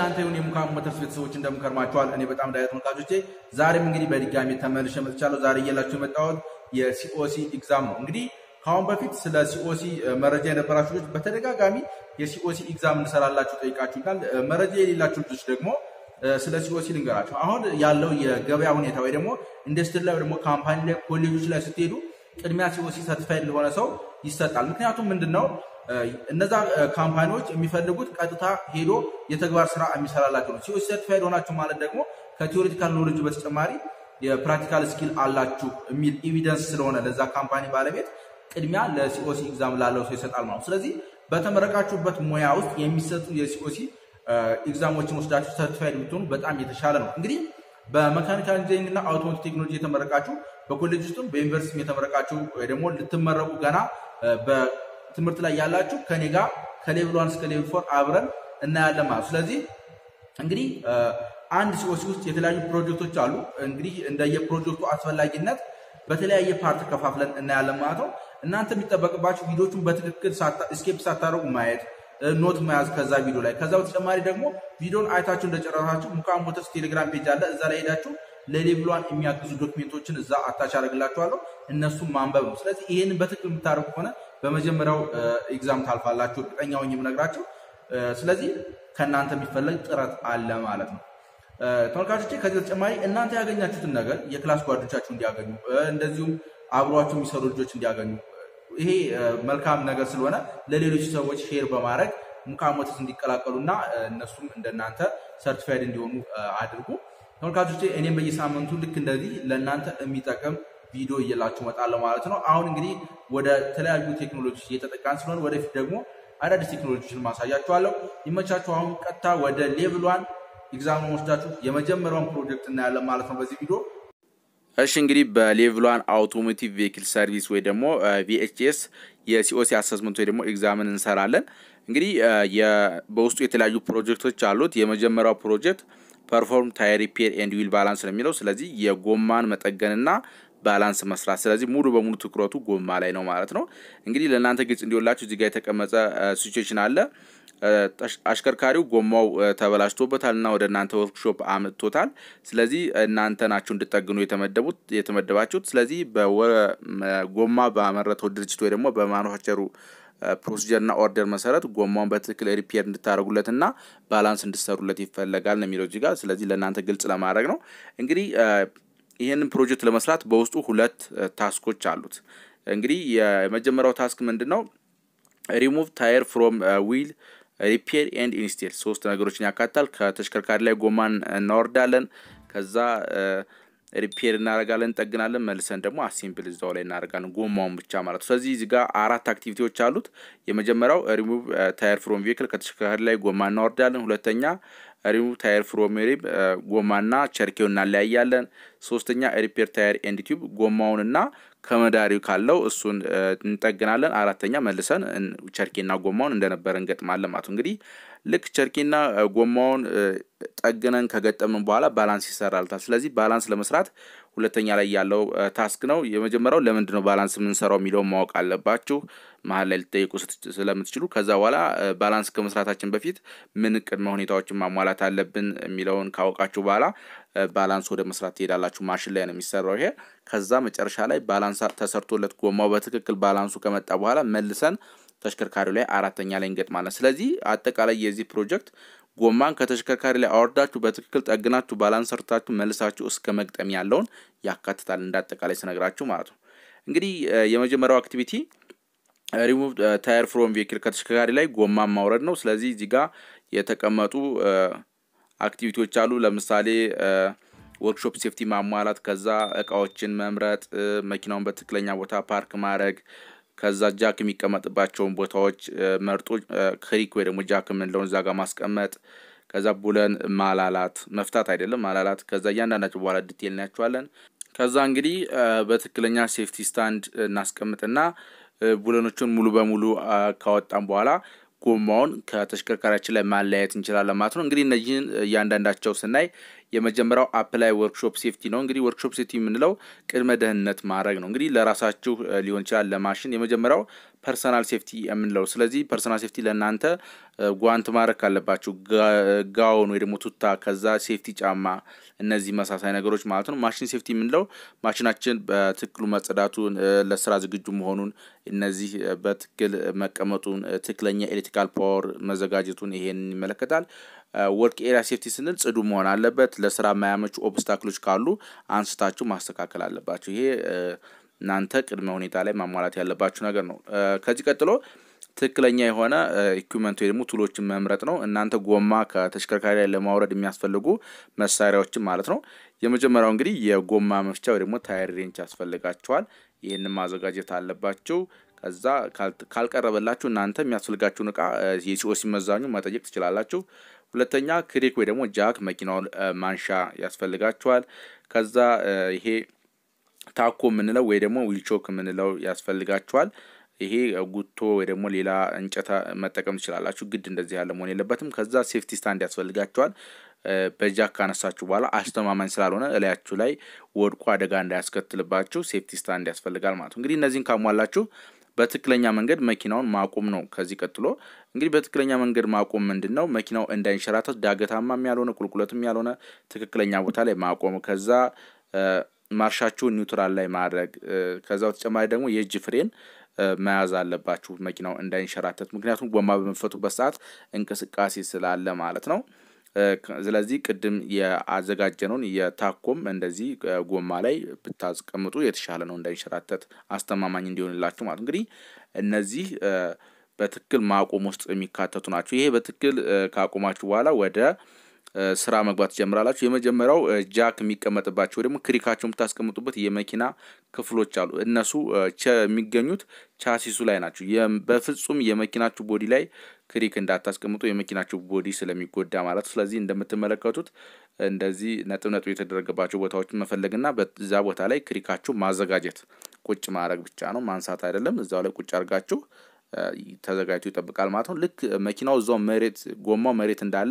ለእናንተ ይሁን የሙካም ሞተርስ ቤተሰቦች እንደምከርማችኋል። እኔ በጣም ዳያ ተመልካቾቼ ዛሬም እንግዲህ በድጋሚ ተመልሼ መጥቻለሁ። ዛሬ እየላችሁ የመጣሁት የሲኦሲ ኤግዛም ነው። እንግዲህ ከአሁን በፊት ስለ ሲኦሲ መረጃ የነበራችሁ ልጆች በተደጋጋሚ የሲኦሲ ኤግዛም እንሰራላችሁ ጠይቃችሁናል። መረጃ የሌላችሁ ልጆች ደግሞ ስለ ሲኦሲ ልንገራችሁ። አሁን ያለው የገበያ ሁኔታ ወይ ደግሞ ኢንዱስትሪ ላይ ወይ ደግሞ ካምፓኒ ላይ ኮሌጆች ላይ ስትሄዱ ቅድሚያ ሲኦሲ ሰርቲፋይድ ለሆነ ሰው ይሰጣል። ምክንያቱም ምንድን ነው እነዛ ካምፓኒዎች የሚፈልጉት ቀጥታ ሄዶ የተግባር ስራ የሚሰራላቸው ነው። ሲኦሲ ሰርቲፋይድ ሆናችሁ ማለት ደግሞ ከቴዎሬቲካል ኖሌጅ በተጨማሪ የፕራክቲካል ስኪል አላችሁ የሚል ኤቪደንስ ስለሆነ ለዛ ካምፓኒ ባለቤት ቅድሚያ ለሲኦሲ ኤግዛም ላለው ሰው ይሰጣል ማለት ነው። ስለዚህ በተመረቃችሁበት ሙያ ውስጥ የሚሰጡ የሲኦሲ ኤግዛሞችን ወስዳችሁ ሰርቲፋይድ ብትሆኑ በጣም የተሻለ ነው። እንግዲህ በመካኒካል ኢንጂኒሪንግ እና አውቶሞቲቭ ቴክኖሎጂ የተመረቃችሁ በኮሌጅ ውስጥም በዩኒቨርሲቲ የተመረቃችሁ ወይ ደግሞ ልትመረቁ ገና በትምህርት ላይ ያላችሁ ከኔ ጋር ከሌቭል ዋን እስከ ሌቭል ፎር አብረን እናያለን ማለት ስለዚህ እንግዲህ አንድ ሲኦሲ ውስጥ የተለያዩ ፕሮጀክቶች አሉ። እንግዲህ እንደየፕሮጀክቱ አስፈላጊነት በተለያየ ፓርት ከፋፍለን እናያለን ማለት ነው። እናንተ የሚጠበቅባችሁ ቪዲዮቹን በትክክል ስኬፕ ሳታደርጉ ማየት ኖት መያዝ ከዛ ቪዲዮ ላይ። ከዛ በተጨማሪ ደግሞ ቪዲዮን አይታችሁ እንደጨረሳችሁ ሙካም ሞተርስ ቴሌግራም ፔጅ አለ። እዛ ላይ ሄዳችሁ ለሌቭሏን የሚያግዙ ዶክሜንቶችን እዛ አታች አደርግላችኋለሁ። እነሱም ማንበብ ነው። ስለዚህ ይህንን በትክክል የምታደርጉ ከሆነ በመጀመሪያው ኤግዛም ታልፋላችሁ፣ እርግጠኛ ሆኜ የምነግራችሁ። ስለዚህ ከእናንተ የሚፈለግ ጥረት አለ ማለት ነው። ተመልካቾቼ ከዚህ በተጨማሪ እናንተ ያገኛችሁትን ነገር የክላስ ጓዶቻችሁ እንዲያገኙ እንደዚሁም አብሯችሁ የሚሰሩ ልጆች እንዲያገኙ ይሄ መልካም ነገር ስለሆነ ለሌሎች ሰዎች ሼር በማድረግ ሙካም ሞተርስ እንዲቀላቀሉና እነሱም እንደናንተ ሰርቲፋይድ እንዲሆኑ አድርጉ። ተመልካቾቼ እኔም በየሳምንቱ ልክ እንደዚህ ለእናንተ የሚጠቅም ቪዲዮ እየላችሁ እመጣለሁ ማለት ነው። አሁን እንግዲህ ወደ ተለያዩ ቴክኖሎጂ እየተጠቃን ስለሆነ ወደፊት ደግሞ አዳዲስ ቴክኖሎጂዎችን ማሳያችኋለሁ። ይመቻችሁ። አሁን ቀጥታ ወደ ሌቭል ዋን ኤግዛም ወስዳችሁ የመጀመሪያውን ፕሮጀክት እናያለን ማለት ነው በዚህ ቪዲዮ። እሺ እንግዲህ በሌቭል ዋን አውቶሞቲቭ ቬሂክል ሰርቪስ ወይ ደግሞ ቪኤችኤስ የሲኦሲ አሰስመንት ወይ ደግሞ ኤግዛምን እንሰራለን። እንግዲህ በውስጡ የተለያዩ ፕሮጀክቶች አሉት። የመጀመሪያው ፕሮጀክት ፐርፎርም ታይር ሪፔር ኤንድ ዊል ባላንስ ነው የሚለው። ስለዚህ የጎማን መጠገንና ባላንስ መስራት። ስለዚህ ሙሉ በሙሉ ትኩረቱ ጎማ ላይ ነው ማለት ነው። እንግዲህ ለእናንተ ግልጽ እንዲሆንላችሁ እዚህ ጋር የተቀመጠ ሲቹዌሽን አለ። አሽከርካሪው ጎማው ተበላሽቶበታል እና ወደ እናንተ ወርክሾፕ አምጥቶታል። ስለዚህ እናንተ ናችሁ እንድጠግኑ የተመደቡት የተመደባችሁት። ስለዚህ በጎማ ባመረተው ድርጅት ወይ ደግሞ በማኑፋክቸሩ ፕሮሲጀር እና ኦርደር መሰረት ጎማውን በትክክል ሪፔር እንድታደርጉለት እና ባላንስ እንድሰሩለት ይፈለጋል ነው የሚለው እዚህ ጋር። ስለዚህ ለእናንተ ግልጽ ለማድረግ ነው። እንግዲህ ይህንን ፕሮጀክት ለመስራት በውስጡ ሁለት ታስኮች አሉት። እንግዲህ የመጀመሪያው ታስክ ምንድን ነው? ሪሙቭ ታየር ፍሮም ዊል ሪፔር ኤንድ ኢንስቴል ሶስት ነገሮችን ያካትታል። ከተሽከርካሪ ላይ ጎማን እናወርዳለን። ከዛ ሪፔር እናደርጋለን፣ እንጠግናለን። መልሰን ደግሞ አሴምብል እዛው ላይ እናደርጋለን፣ ጎማውን ብቻ ማለት ነው። ስለዚህ እዚህ ጋር አራት አክቲቪቲዎች አሉት። የመጀመሪያው ሪሙቭ ታየር ፍሮም ቬክል ከተሽከርካሪ ላይ ጎማ እናወርዳለን። ሁለተኛ ሪሙቭ ታየር ፍሮም ሪብ ጎማና ቸርኬው እናለያያለን። ሶስተኛ ሪፔር ታየር ኤንድ ቲዩብ ጎማውንና ከመዳሪው ካለው እሱን እንጠግናለን። አራተኛ መልሰን ቸርኬና ጎማውን እንደነበረ እንገጥማለን ማለት ነው። እንግዲህ ልክ ቸርኬና ጎማውን ጠግነን ከገጠምን በኋላ ባላንስ ይሰራልታል። ስለዚህ ባላንስ ለመስራት ሁለተኛ ላይ ያለው ታስክ ነው። የመጀመሪያው ለምንድን ነው ባላንስ የምንሰራው የሚለውን ማወቅ አለባችሁ መሀል ላይ ልጠይቁ ስለምትችሉ። ከዛ በኋላ ባላንስ ከመስራታችን በፊት ምን ቅድመ ሁኔታዎችን ማሟላት አለብን የሚለውን ካወቃችሁ በኋላ ባላንስ ወደ መስራት ትሄዳላችሁ። ማሽን ላይ ነው የሚሰራው ይሄ። ከዛ መጨረሻ ላይ ባላንስ ተሰርቶለት ጎማው በትክክል ባላንሱ ከመጣ በኋላ መልሰን ተሽከርካሪው ላይ አራተኛ ላይ እንገጥማለን። ስለዚህ አጠቃላይ የዚህ ፕሮጀክት ጎማን ከተሽከርካሪ ላይ አወርዳችሁ በትክክል ጠግናችሁ ባላንስ ሰርታችሁ መልሳችሁ እስከ መግጠም ያለውን ያካትታል። እንደ አጠቃላይ ስነግራችሁ ማለት ነው። እንግዲህ የመጀመሪያው አክቲቪቲ ሪሙቭ ታየር ፍሮም ቬክል ከተሽከርካሪ ላይ ጎማን ማውረድ ነው። ስለዚህ እዚህ ጋር የተቀመጡ አክቲቪቲዎች አሉ። ለምሳሌ ወርክሾፕ ሴፍቲ ማሟላት፣ ከዛ እቃዎችን መምረጥ፣ መኪናውን በትክክለኛ ቦታ ፓርክ ማድረግ ከዛ ጃክ የሚቀመጥባቸውን ቦታዎች መርጦ ክሪክ ወይ ደግሞ ጃክ የምንለውን እዛ ጋር ማስቀመጥ። ከዛ ቡለን ማላላት መፍታት አይደለም ማላላት። ከዛ እያንዳንዳቸው በኋላ ዲቴል እናያቸዋለን። ከዛ እንግዲህ በትክክለኛ ሴፍቲ ስታንድ እናስቀምጥና ቡለኖቹን ሙሉ በሙሉ ካወጣም በኋላ ጎማውን ከተሽከርካሪያችን ላይ ማለያየት እንችላለን ማለት ነው። እንግዲህ እነዚህን እያንዳንዳቸው ስናይ የመጀመሪያው አፕላይ ወርክሾፕ ሴፍቲ ነው። እንግዲህ ወርክሾፕ ሴፍቲ የምንለው ቅድመ ደህንነት ማድረግ ነው። እንግዲህ ለራሳችሁ ሊሆን ይችላል፣ ለማሽን የመጀመሪያው ፐርሰናል ሴፍቲ የምንለው። ስለዚህ ፐርሰናል ሴፍቲ ለእናንተ ጓንት ማድረግ ካለባችሁ ጋውን ወይ ደግሞ ቱታ፣ ከዛ ሴፍቲ ጫማ፣ እነዚህ መሳሳይ ነገሮች ማለት ነው። ማሽን ሴፍቲ የምንለው ማሽናችን በትክክሉ መጸዳቱን፣ ለስራ ዝግጁ መሆኑን፣ እነዚህ በትክክል መቀመጡን፣ ትክክለኛ ኤሌክትሪካል ፓወር መዘጋጀቱን ይሄን ይመለከታል። ወርክ ኤሪያ ሴፍቲ ስንል ጽዱ መሆን አለበት። ለስራ የማያመቹ ኦብስታክሎች ካሉ አንስታችሁ ማስተካከል አለባችሁ። ይሄ እናንተ ቅድመ ሁኔታ ላይ ማሟላት ያለባችሁ ነገር ነው። ከዚህ ቀጥሎ ትክክለኛ የሆነ ኢኩመንት ወይ ደግሞ ቱሎችን መምረጥ ነው። እናንተ ጎማ ከተሽከርካሪ ላይ ለማውረድ የሚያስፈልጉ መሳሪያዎችን ማለት ነው። የመጀመሪያው እንግዲህ የጎማ መፍቻ ወይ ደግሞ ታይር ሬንች ያስፈልጋችኋል። ይህንን ማዘጋጀት አለባችሁ። ከዛ ካልቀረበላችሁ እናንተ የሚያስፈልጋችሁን እቃ የሲኦሲ መዛኙ መጠየቅ ትችላላችሁ። ሁለተኛ ክሬክ ወይ ደግሞ ጃክ መኪናውን ማንሻ ያስፈልጋችኋል። ከዛ ይሄ ታኮ የምንለው ወይ ደግሞ ዊልቾክ የምንለው ያስፈልጋችኋል። ይሄ ጉቶ ወይ ደግሞ ሌላ እንጨት መጠቀም ትችላላችሁ። ግድ እንደዚህ ያለ መሆን የለበትም። ከዛ ሴፍቲ ስታንድ ያስፈልጋችኋል። በጃክ ካነሳችሁ በኋላ አስተማማኝ ስላልሆነ እላያችሁ ላይ ወድቆ አደጋ እንዳያስከትልባችሁ ሴፍቲ ስታንድ ያስፈልጋል ማለት ነው። እንግዲህ እነዚህን ካሟላችሁ በትክክለኛ መንገድ መኪናውን ማቆም ነው። ከዚህ ቀጥሎ እንግዲህ በትክክለኛ መንገድ ማቆም ምንድን ነው? መኪናው እንዳይንሸራተት ዳገታማም ያልሆነ ቁልቁለትም ያልሆነ ትክክለኛ ቦታ ላይ ማቆም ከዛ ማርሻችሁን ኒውትራል ላይ ማድረግ ከዛ በተጨማሪ ደግሞ የእጅ ፍሬን መያዝ አለባችሁ መኪናው እንዳይንሸራተት። ምክንያቱም ጎማ በመፈቱበት ሰዓት እንቅስቃሴ ስላለ ማለት ነው። ስለዚህ ቅድም የአዘጋጀነውን የታኮም እንደዚህ ጎማ ላይ ብታስቀምጡ የተሻለ ነው፣ እንዳይንሸራተት አስተማማኝ እንዲሆንላችሁ ማለት እንግዲህ እነዚህ በትክክል ማቆም ውስጥ የሚካተቱ ናቸው። ይሄ በትክክል ካቆማችሁ በኋላ ወደ ስራ መግባት ትጀምራላችሁ። የመጀመሪያው ጃክ የሚቀመጥባቸው ደግሞ ክሪካቸው የምታስቀምጡበት የመኪና ክፍሎች አሉ። እነሱ የሚገኙት ቻሲሱ ላይ ናቸው። በፍጹም የመኪናችሁ ቦዲ ላይ ክሪክ እንዳታስቀምጡ የመኪናችሁ ቦዲ ስለሚጎዳ ማለት ነው። ስለዚህ እንደምትመለከቱት እንደዚህ ነጥብ ነጥብ የተደረገባቸው ቦታዎችን መፈለግና በዛ ቦታ ላይ ክሪካችሁ ማዘጋጀት ቁጭ ማድረግ ብቻ ነው፣ ማንሳት አይደለም። እዛው ላይ ቁጭ አድርጋችሁ ተዘጋጅቶ ይጠብቃል ማለት ነው። ልክ መኪናው እዛው መሬት ጎማው መሬት እንዳለ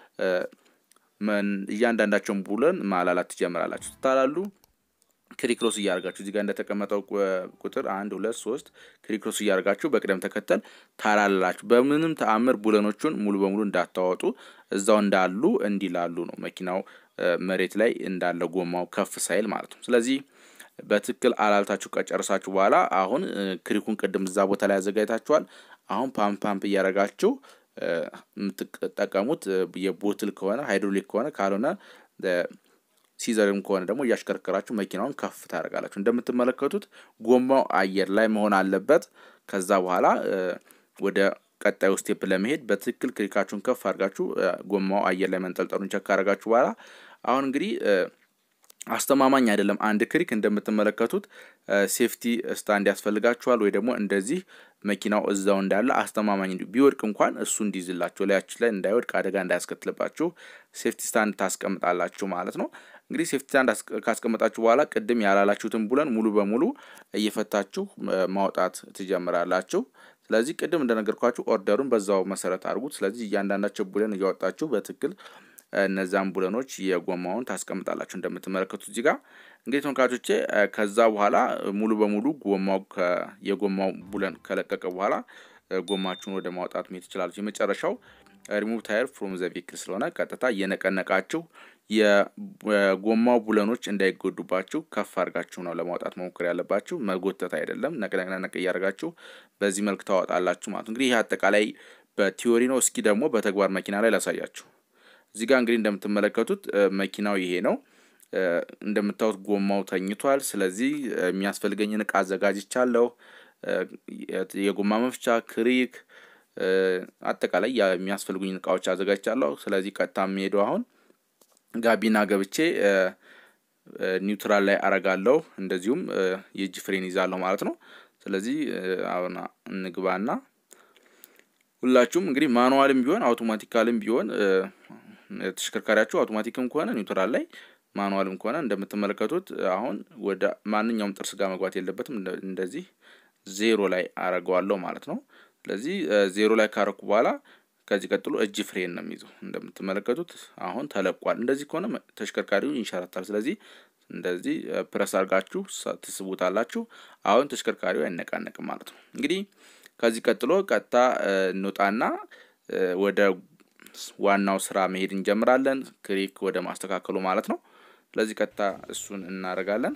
እያንዳንዳቸውን ቡለን ማላላት ትጀምራላችሁ። ትታላሉ ክሪክሮስ እያደርጋችሁ እዚህ ጋር እንደተቀመጠው ቁጥር አንድ ሁለት ሶስት ክሪክሮስ እያደርጋችሁ በቅደም ተከተል ታላላችሁ። በምንም ተአምር ቡለኖቹን ሙሉ በሙሉ እንዳታወጡ እዛው እንዳሉ እንዲላሉ ነው መኪናው መሬት ላይ እንዳለ ጎማው ከፍ ሳይል ማለት ነው። ስለዚህ በትክክል አላልታችሁ ከጨረሳችሁ በኋላ አሁን ክሪኩን ቅድም እዛ ቦታ ላይ አዘጋጅታችኋል። አሁን ፓምፕ ፓምፕ እያደረጋችሁ የምትጠቀሙት የቦትል ከሆነ ሃይድሮሊክ ከሆነ ካልሆነ ሲዘርም ከሆነ ደግሞ እያሽከረከራችሁ መኪናውን ከፍ ታደርጋላችሁ። እንደምትመለከቱት ጎማው አየር ላይ መሆን አለበት። ከዛ በኋላ ወደ ቀጣዩ ስቴፕ ለመሄድ በትክክል ክሪካችሁን ከፍ አድርጋችሁ ጎማው አየር ላይ መንጠልጠሉን ቸክ አድርጋችሁ በኋላ አሁን እንግዲህ አስተማማኝ አይደለም። አንድ ክሪክ እንደምትመለከቱት ሴፍቲ ስታንድ ያስፈልጋችኋል፣ ወይ ደግሞ እንደዚህ መኪናው እዛው እንዳለ አስተማማኝ እንዲ ቢወድቅ እንኳን እሱ እንዲይዝላችሁ ላያችሁ ላይ እንዳይወድቅ አደጋ እንዳያስከትልባችሁ ሴፍቲ ስታንድ ታስቀምጣላችሁ ማለት ነው። እንግዲህ ሴፍቲ ስታንድ ካስቀመጣችሁ በኋላ ቅድም ያላላችሁትን ቡለን ሙሉ በሙሉ እየፈታችሁ ማውጣት ትጀምራላችሁ። ስለዚህ ቅድም እንደነገርኳችሁ ኦርደሩን በዛው መሰረት አድርጉት። ስለዚህ እያንዳንዳቸው ቡለን እያወጣችሁ በትክክል እነዛን ቡለኖች የጎማውን ታስቀምጣላችሁ እንደምትመለከቱት እዚህ ጋር እንግዲህ ተመልካቾቼ ከዛ በኋላ ሙሉ በሙሉ ጎማው የጎማው ቡለን ከለቀቀ በኋላ ጎማችሁን ወደ ማውጣት መሄድ ትችላለች። የመጨረሻው ሪሙቭ ታየር ፍሮም ዘ ቪክል ስለሆነ ቀጥታ እየነቀነቃችሁ የጎማው ቡለኖች እንዳይጎዱባችሁ ከፍ አድርጋችሁ ነው ለማውጣት መሞከር ያለባችሁ። መጎተት አይደለም። ነቅነቅነቅ እያደርጋችሁ በዚህ መልክ ታወጣላችሁ ማለት እንግዲህ ይህ አጠቃላይ በቲዮሪ ነው። እስኪ ደግሞ በተግባር መኪና ላይ ላሳያችሁ። እዚህ ጋር እንግዲህ እንደምትመለከቱት መኪናው ይሄ ነው። እንደምታዩት ጎማው ተኝቷል። ስለዚህ የሚያስፈልገኝን እቃ አዘጋጅቻለሁ። የጎማ መፍቻ፣ ክሪክ፣ አጠቃላይ የሚያስፈልጉኝን እቃዎች አዘጋጅቻለሁ። ስለዚህ ቀጥታ የሚሄደው አሁን ጋቢና ገብቼ ኒውትራል ላይ አረጋለሁ። እንደዚሁም የእጅ ፍሬን ይዛለሁ ማለት ነው። ስለዚህ አሁን እንግባና ሁላችሁም እንግዲህ ማኑዋልም ቢሆን አውቶማቲካልም ቢሆን ተሽከርካሪያችሁ አውቶማቲክም ከሆነ ኒውትራል ላይ ማኑዋልም ከሆነ እንደምትመለከቱት አሁን ወደ ማንኛውም ጥርስ ጋር መግባት የለበትም። እንደዚህ ዜሮ ላይ አረገዋለሁ ማለት ነው። ስለዚህ ዜሮ ላይ ካረኩ በኋላ ከዚህ ቀጥሎ እጅ ፍሬን ነው የሚይዘው። እንደምትመለከቱት አሁን ተለቋል። እንደዚህ ከሆነ ተሽከርካሪው ይንሸራታል። ስለዚህ እንደዚህ ፕረስ አድርጋችሁ ትስቡታላችሁ። አሁን ተሽከርካሪው አይነቃነቅም ማለት ነው። እንግዲህ ከዚህ ቀጥሎ ቀጥታ እንውጣና ወደ ዋናው ስራ መሄድ እንጀምራለን። ክሪክ ወደ ማስተካከሉ ማለት ነው። ስለዚህ ቀጥታ እሱን እናደርጋለን።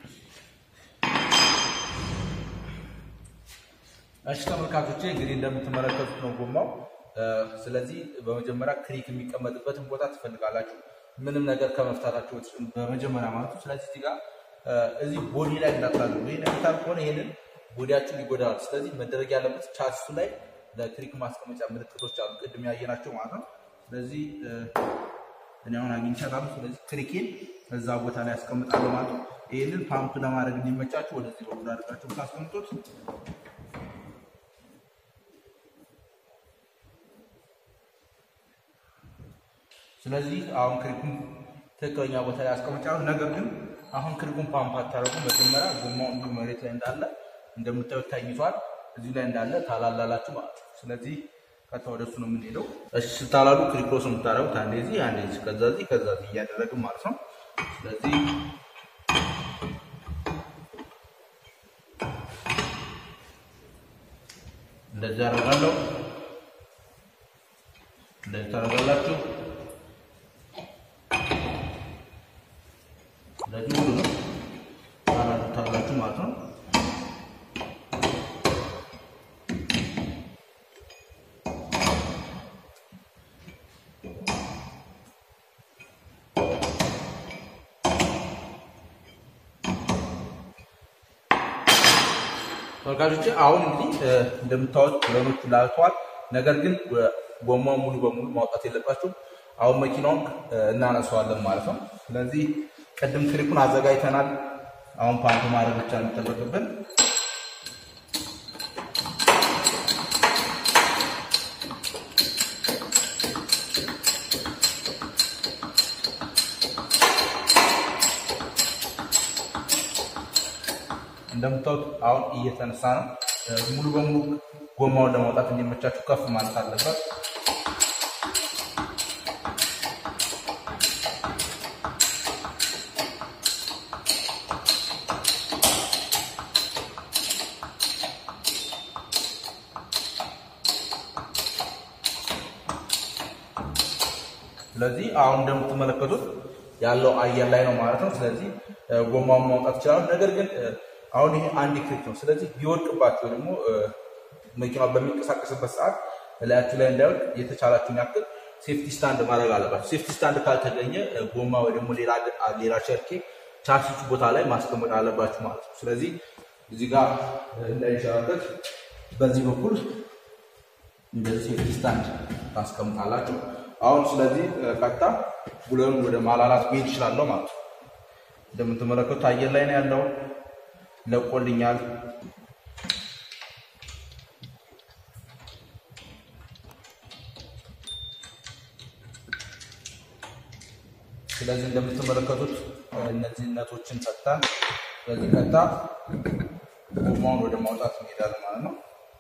እሺ ተመልካቾቼ እንግዲህ እንደምትመለከቱት ነው ጎማው። ስለዚህ በመጀመሪያ ክሪክ የሚቀመጥበትን ቦታ ትፈልጋላችሁ፣ ምንም ነገር ከመፍታታችሁ በመጀመሪያ ማለት ነው። ስለዚህ እዚህ ጋር እዚህ ቦዲ ላይ እንዳታሉ። ይህ ነታል ከሆነ ይህንን ቦዲያችሁን ይጎዳል። ስለዚህ መደረግ ያለበት ቻሲሱ ላይ ለክሪክ ማስቀመጫ ምልክቶች አሉ፣ ቅድም ያየናቸው ማለት ነው። ስለዚህ እኔ አሁን አግኝቻታለሁ። ስለዚህ ክሪኬን እዛ ቦታ ላይ ያስቀምጣለሁ ማለት ነው። ይህንን ፓምፕ ለማድረግ እንዲመቻችሁ ወደዚህ በኩል አድርጋችሁ ታስቀምጡት። ስለዚህ አሁን ክሪኩን ትክክለኛ ቦታ ላይ አስቀምጫለሁ። ነገር ግን አሁን ክሪኩን ፓምፕ አታደርጉ። መጀመሪያ ጎማው እንዲሁ መሬት ላይ እንዳለ እንደምታዩት ታኝቷል። እዚህ ላይ እንዳለ ታላላላችሁ ማለት ነው። ስለዚህ ቀጥታ ወደ እሱ ነው የምንሄደው። እሺ ስታላሉ ክሪክሮስ የምታደርጉት አንዴ እዚህ አንዴ እዚህ ከዛ እዚህ ከዛ እዚህ እያደረግን ማለት ነው። ስለዚህ እንደዚህ አደርጋለሁ። እንደዚህ ታደርጋላችሁ። እንደዚህ ሁሉ ነው ታላላችሁ ማለት ነው። ተመልካቾች አሁን እንግዲህ እንደምታዩት ብረኖቹ ላልተዋል። ነገር ግን ጎማውን ሙሉ በሙሉ ማውጣት የለባቸው። አሁን መኪናውን እናነሳዋለን ማለት ነው። ስለዚህ ቅድም ክሪኩን አዘጋጅተናል። አሁን ፓምፕ ማድረግ ብቻ የሚጠበቅብን እንደምታዩት አሁን እየተነሳ ነው። ሙሉ በሙሉ ጎማውን ለማውጣት እንዲመቻችሁ ከፍ ማለት አለበት። ስለዚህ አሁን እንደምትመለከቱት ያለው አየር ላይ ነው ማለት ነው። ስለዚህ ጎማውን ማውጣት ይችላሉ። ነገር ግን አሁን ይሄ አንድ ክሊክ ነው። ስለዚህ ቢወድቅባቸው ደግሞ መኪናው በሚንቀሳቀስበት ሰዓት እላያችሁ ላይ እንዳይወድቅ የተቻላችሁን ያክል ሴፍቲ ስታንድ ማድረግ አለባቸው። ሴፍቲ ስታንድ ካልተገኘ ጎማ ወይ ደግሞ ሌላ ቸርኬ ቻሲሱ ቦታ ላይ ማስቀመጥ አለባችሁ ማለት ነው። ስለዚህ እዚህ ጋር እንዳይንሸራተት በዚህ በኩል እንደዚህ ሴፍቲ ስታንድ ታስቀምጣላችሁ። አሁን ስለዚህ ቀጥታ ቡለኑን ወደ ማላላት መሄድ ይችላለሁ ማለት ነው። እንደምትመለከቱት አየር ላይ ነው ያለው ለቆልኛል። ስለዚህ እንደምትመለከቱት እነዚህ ነቶችን ፈታን። ስለዚህ ቀጥታ ጎማውን ወደ ማውጣት እንሄዳለን ማለት ነው።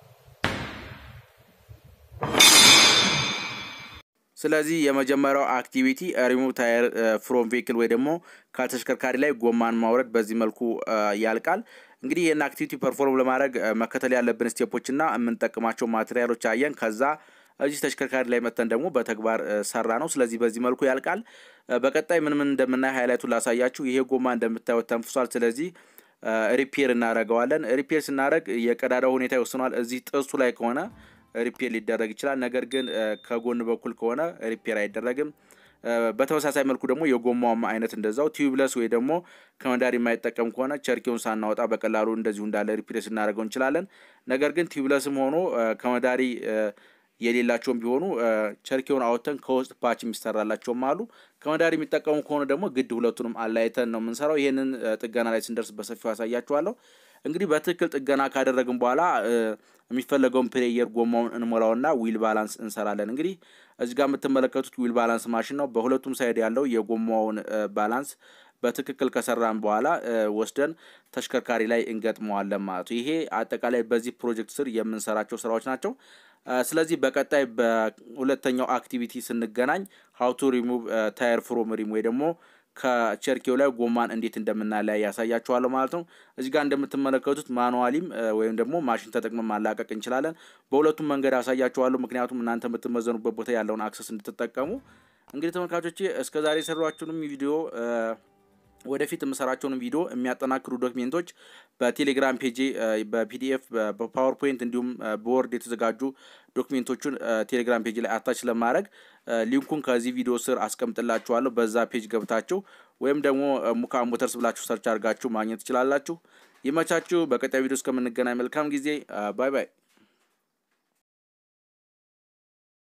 ስለዚህ የመጀመሪያው አክቲቪቲ ሪሙቭ ታየር ፍሮም ቬክል ወይ ደግሞ ከተሽከርካሪ ላይ ጎማን ማውረድ በዚህ መልኩ ያልቃል። እንግዲህ ይህን አክቲቪቲ ፐርፎርም ለማድረግ መከተል ያለብን ስቴፖች እና የምንጠቅማቸው ማቴሪያሎች አየን። ከዛ እዚህ ተሽከርካሪ ላይ መተን ደግሞ በተግባር ሰራ ነው። ስለዚህ በዚህ መልኩ ያልቃል። በቀጣይ ምን ምን እንደምናይ ሃይላይቱን ላሳያችሁ። ይሄ ጎማ እንደምታዩት ተንፍሷል። ስለዚህ ሪፔር እናደርገዋለን። ሪፔር ስናደርግ የቀዳዳው ሁኔታ ይወስኗል። እዚህ ጥርሱ ላይ ከሆነ ሪፔር ሊደረግ ይችላል። ነገር ግን ከጎን በኩል ከሆነ ሪፔር አይደረግም። በተመሳሳይ መልኩ ደግሞ የጎማውም አይነት እንደዛው ቲዩብለስ ወይ ደግሞ ከመዳሪ የማይጠቀም ከሆነ ቸርኪውን ሳናወጣ በቀላሉ እንደዚሁ እንዳለ ሪፕሌስ እናደርገው እንችላለን። ነገር ግን ቲዩብለስም ሆኖ ከመዳሪ የሌላቸውም ቢሆኑ ቸርኪውን አወጥተን ከውስጥ ፓች የሚሰራላቸውም አሉ። ከመዳሪ የሚጠቀሙ ከሆነ ደግሞ ግድ ሁለቱንም አላይተን ነው የምንሰራው። ይህንን ጥገና ላይ ስንደርስ በሰፊው ያሳያችኋለሁ። እንግዲህ በትክክል ጥገና ካደረግን በኋላ የሚፈለገውን ፕሌየር ጎማውን እንሞላውና ዊል ባላንስ እንሰራለን። እንግዲህ እዚህ ጋር የምትመለከቱት ዊል ባላንስ ማሽን ነው። በሁለቱም ሳይድ ያለው የጎማውን ባላንስ በትክክል ከሰራን በኋላ ወስደን ተሽከርካሪ ላይ እንገጥመዋለን ማለት ነው። ይሄ አጠቃላይ በዚህ ፕሮጀክት ስር የምንሰራቸው ስራዎች ናቸው። ስለዚህ በቀጣይ በሁለተኛው አክቲቪቲ ስንገናኝ ሀው ቱ ሪሙቭ ታየር ፍሮም ሪም ወይ ደግሞ ከቸርኬው ላይ ጎማን እንዴት እንደምናለያይ ያሳያችኋለሁ ማለት ነው። እዚህ ጋር እንደምትመለከቱት ማኑዋሊም ወይም ደግሞ ማሽን ተጠቅመን ማላቀቅ እንችላለን። በሁለቱም መንገድ ያሳያችኋለሁ፣ ምክንያቱም እናንተ የምትመዘኑበት ቦታ ያለውን አክሰስ እንድትጠቀሙ። እንግዲህ ተመልካቾቼ እስከዛሬ የሰሯችሁንም ቪዲዮ ወደፊት የምሰራቸውን ቪዲዮ የሚያጠናክሩ ዶክሜንቶች በቴሌግራም ፔጅ በፒዲኤፍ በፓወርፖይንት እንዲሁም በወርድ የተዘጋጁ ዶክሜንቶቹን ቴሌግራም ፔጅ ላይ አታች ለማድረግ ሊንኩን ከዚህ ቪዲዮ ስር አስቀምጥላችኋለሁ። በዛ ፔጅ ገብታችሁ ወይም ደግሞ ሙካ ሞተርስ ብላችሁ ሰርች አድርጋችሁ ማግኘት ትችላላችሁ። ይመቻችሁ። በቀጣይ ቪዲዮ እስከምንገናኝ መልካም ጊዜ። ባይ ባይ።